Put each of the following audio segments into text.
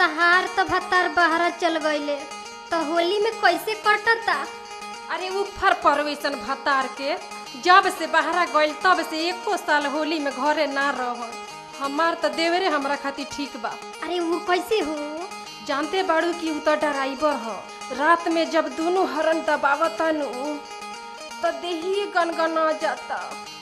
तहार त भतार बहरा चल गईले तो होली में कैसे कटता अरे ऊपर पर वैसन भतार के जब से बहरा गइल तब से एको साल होली में घरे ना रह हमार त देवरे हमरा खातिर ठीक बा अरे वो कैसे हो जानते बाड़ू कि उ त ड्राइवर ह रात में जब दोनों हरन दबावता नु त देही गनगना जाता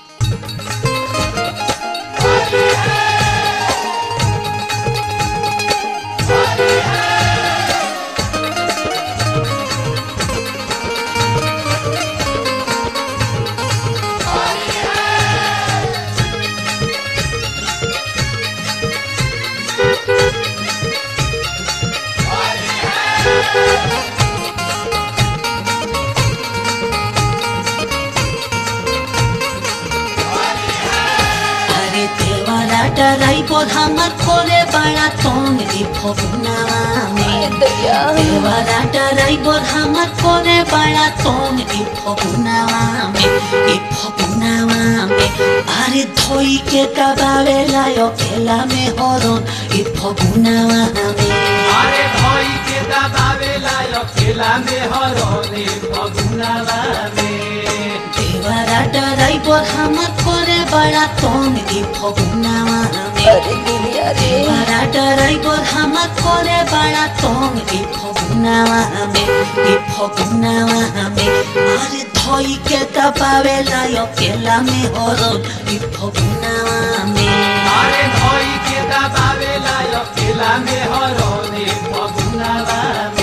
अरे देवारा डराई हमर खोले बड़ा तोंग दी फगुनावा में देवारा डराई हमर खोले बड़ा तोंग दी फगुनावा में ई फगुनावा में अरे धोई के दबावे लायो खेला में हरन ई फगुनावा में अरे भई के दबावेला अकेला में हरने फगुनावा में देवारा डराई हमर खोले बड़ा तोंग दी फगुनावा में देवारा डराई हमर खोले बड़ा तोंग दी फगुनावा में ई फगुनावा में अरे धोई के दबावे लायो केला में हरन ई फगुनावा में अरे भई के दबावेला अकेला में हरने फगुनावा में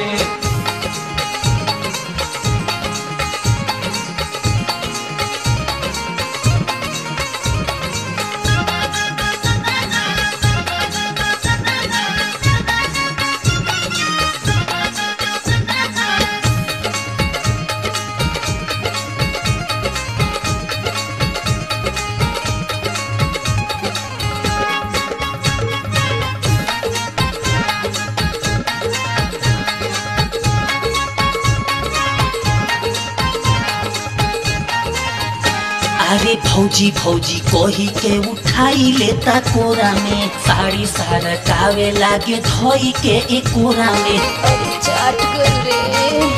अरे भौजी भौजी कोही के उठाई लेता कोरा में साड़ी सारा कावे लागे धोई के एक कोरा में चाट गल रे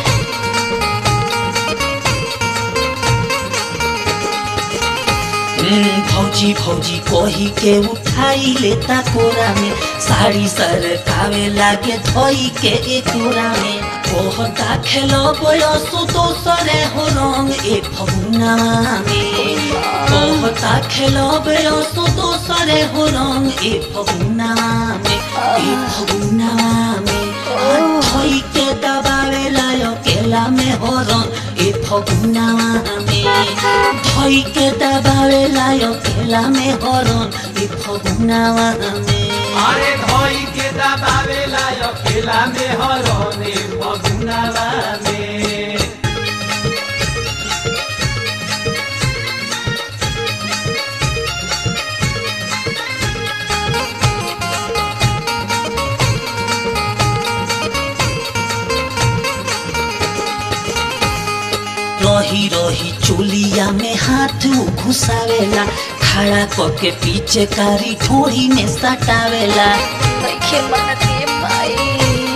हम्म, भौजी भौजी कोही के उठाई लेता कोरा में साड़ी सर कावे लागे धोई के एक कोरा में कहता खेलो बयसो दोसरे हो रंग ए फगुना में कहता खेलो बयसो दोसरे हो रंग ए फगुना में ए फगुना में धोई के दबावे लायो केला में हो रंग ए फगुना में धोई के दबावे लायो केला में हो रंग ए फगुना में अरे भई के दबावेला अकेला में हरने फगुनावा में रही रही चोलिया में हाथ घुसावेला खड़ा करके पीछे कारी ठोड़ी में सटावेला नइखे मानते माई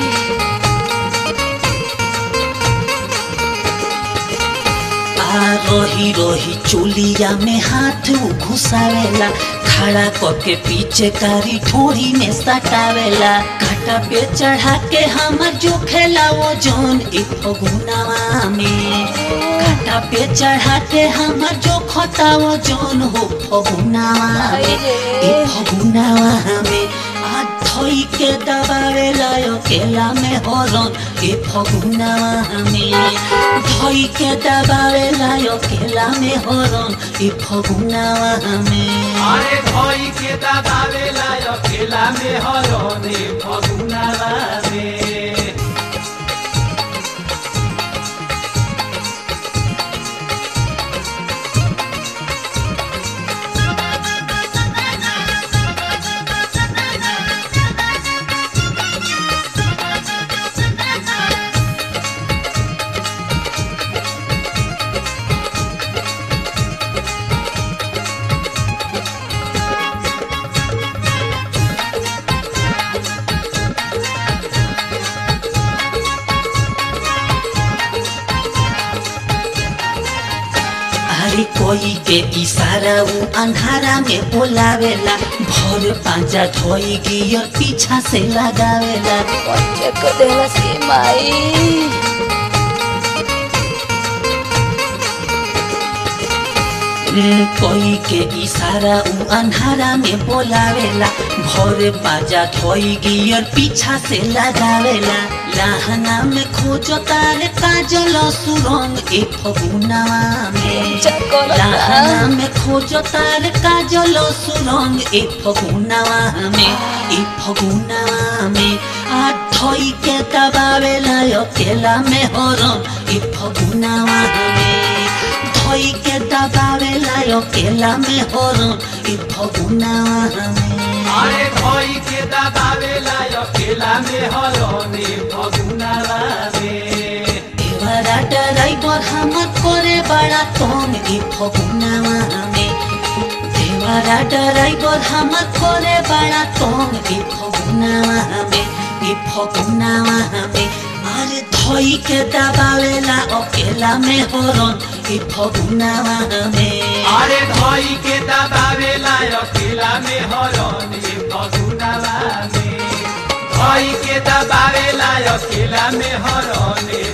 आ रही रही चोलिया में हाथ घुसावेला खड़ा करके पीछे कारी ठोड़ी में सटावेला काटा पे चढ़ा के हमर जो खेला वो जौन एक फगुनावा में काटा पे चढ़ा के हमर जो खोता वो जौन हो फगुनावा में ए फगुनावा में आ धोई के दबावे लायो केला में हरन ए फगुनावा में धोई के दबावे लायो केला में हरन ए फगुनावा में अरे भई के दबावेला अकेला में हरने फगुनावा में के इशारा ऊ अंधारा में बोलावेला भर पांचा धोई गियर पीछा से लगावेला पंचा कर देला से माई कोई के इशारा ऊ अंधारा में बोलावेला भोर बाजा धोई गियर पीछा से लगावेला लहना में खोजो तार काजल सुरंग ए फगुनावा में पंचा कर लहना में खोजो तार काजल सुरंग ए फगुनावा में ए फगुनावा में आ धोई के दबावेला अकेला में हरम ए फगुनावा में धोई के दबावेला अकेला में हरम ए फगुनावा में अरे धोई के दबावेला अकेला में हरने फगुनावा में देवरा ड्राइवर हमर करे बड़ा तंग ई फगुनावा में देवरा ड्राइवर हमर करे बड़ा तंग ई फगुनावा में ई फगुनावा में अरे धोई के दबावेला अकेला में हरन ई फगुनावा में अरे धोई के दबावेला अकेला में हरने फगुनावा में धोई के दबावेला अकेला में हरने